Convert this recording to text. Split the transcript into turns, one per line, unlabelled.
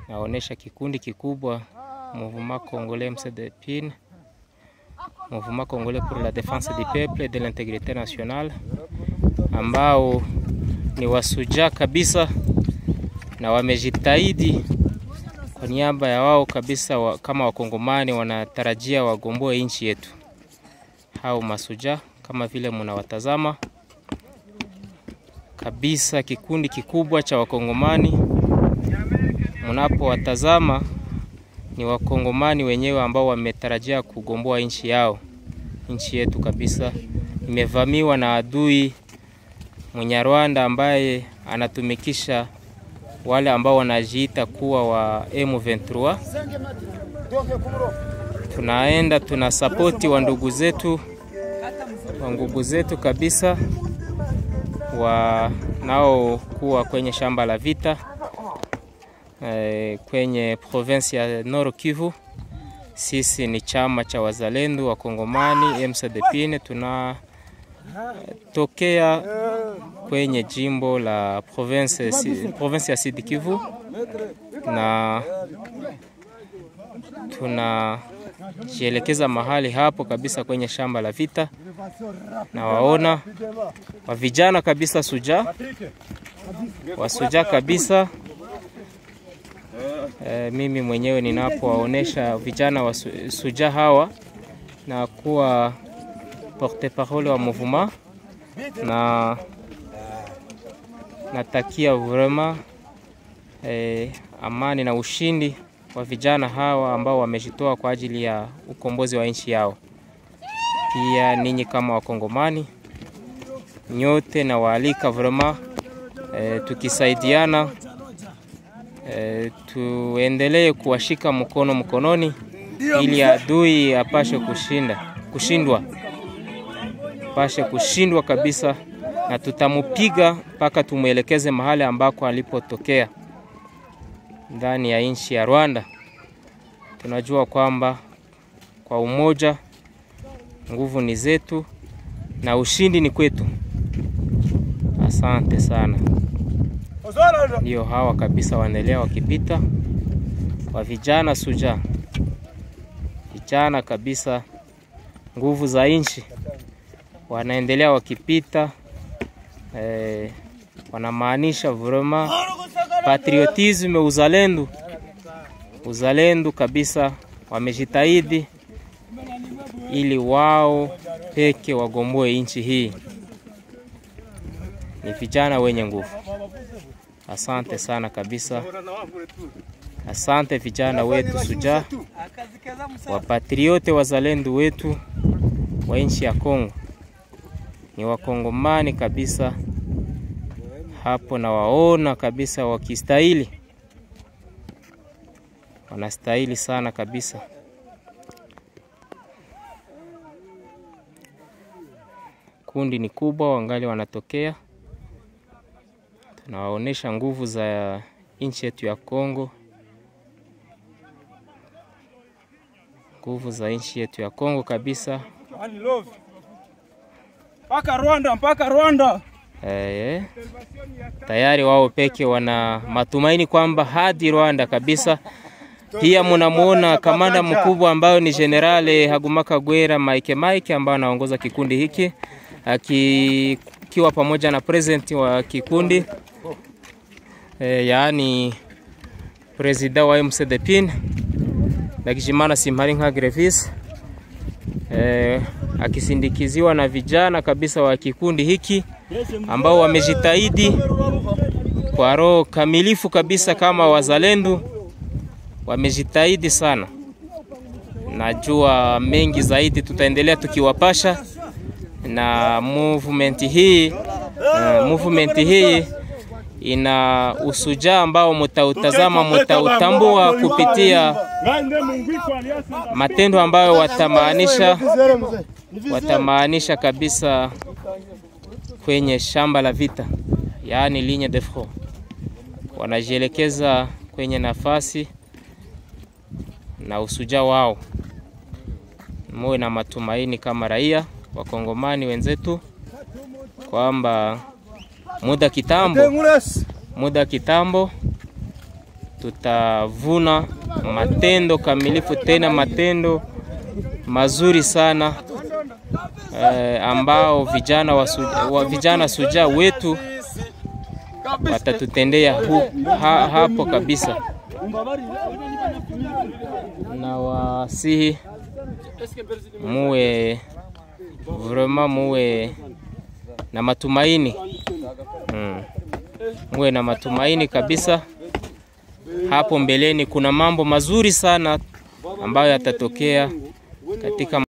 naonesha kikundi kikubwa Mouvement Congolais MCDPIN, Mouvement Congolais pour la défense du peuple et de l'intégrité nationale, ambao ni wasujaa kabisa na wamejitahidi kwa niaba ya wao kabisa wa, kama wakongomani wanatarajia wagomboe nchi yetu. Hao masujaa kama vile mnawatazama kabisa, kikundi kikubwa cha wakongomani mnapowatazama ni wakongomani wenyewe ambao wametarajia kugomboa nchi yao. Nchi yetu kabisa imevamiwa na adui Mnyarwanda ambaye anatumikisha wale ambao wanajiita kuwa wa M23. Tunaenda tuna sapoti wa ndugu zetu wa ndugu zetu kabisa wanaokuwa kwenye shamba la vita e, kwenye province ya Nord Kivu. Sisi ni chama cha wazalendo wa Kongomani MCDPIN, tunatokea kwenye jimbo la province, province ya Sud Kivu na tunajielekeza mahali hapo kabisa kwenye shamba la vita, na waona wa vijana kabisa suja wasuja kabisa. E, mimi mwenyewe ninapowaonesha vijana wa suja hawa na kuwa porte parole wa mouvement na natakia vraiment eh, amani na ushindi wa vijana hawa ambao wamejitoa kwa ajili ya ukombozi wa nchi yao. Pia ninyi kama Wakongomani nyote na waalika vraiment eh, tukisaidiana eh, tuendelee kuwashika mkono mkononi ili adui apashe kushinda kushindwa pashe kushindwa kabisa na tutamupiga mpaka tumwelekeze mahali ambako alipotokea ndani ya nchi ya Rwanda. Tunajua kwamba kwa umoja nguvu ni zetu na ushindi ni kwetu. Asante sana. Ndio hawa kabisa wanaendelea wakipita wa vijana suja, vijana kabisa, nguvu za nchi wanaendelea wakipita eh, wanamaanisha vraiment patriotisme, uzalendo, uzalendo kabisa. Wamejitahidi ili wao peke wagomboe nchi hii. Ni vijana wenye nguvu. Asante sana kabisa, asante vijana wetu suja, wapatriote, wazalendo wetu wa nchi ya Kongo ni wakongomani kabisa hapo, na waona kabisa wakistahili, wanastahili sana kabisa. Kundi ni kubwa, wangali wanatokea, tunawaonesha nguvu za nchi yetu ya Kongo, nguvu za nchi yetu ya Kongo kabisa
mpaka Rwanda, mpaka Rwanda.
Eh, tayari wao peke wana matumaini kwamba hadi Rwanda kabisa. Pia munamuona kamanda mkubwa ambayo ni Generale Hagumaka Gwera Mike Mike ambaye anaongoza kikundi hiki akiwa pamoja na president wa kikundi e, yaani presida wa MCDPIN Ndagijimana Simparinka Grevis e, akisindikiziwa na vijana kabisa wa kikundi hiki ambao wamejitahidi kwa roho kamilifu kabisa kama wazalendo, wamejitahidi sana. Najua mengi zaidi tutaendelea tukiwapasha na movement hii. Uh, movement hii ina usujaa ambao mutautazama, mutautambua kupitia matendo ambayo watamaanisha watamaanisha kabisa kwenye shamba la vita, yaani ligne de front. Wanajielekeza kwenye nafasi na usujaa wao. Muwe na matumaini kama raia wakongomani wenzetu kwamba muda kitambo, muda kitambo tutavuna matendo kamilifu, tena matendo mazuri sana eh, ambao vijana wa, wa vijana suja wetu watatutendea hu, ha, hapo kabisa, na wasihi muwe vraiment muwe na matumaini mm. Muwe na matumaini kabisa. Hapo mbeleni kuna mambo mazuri sana ambayo yatatokea katika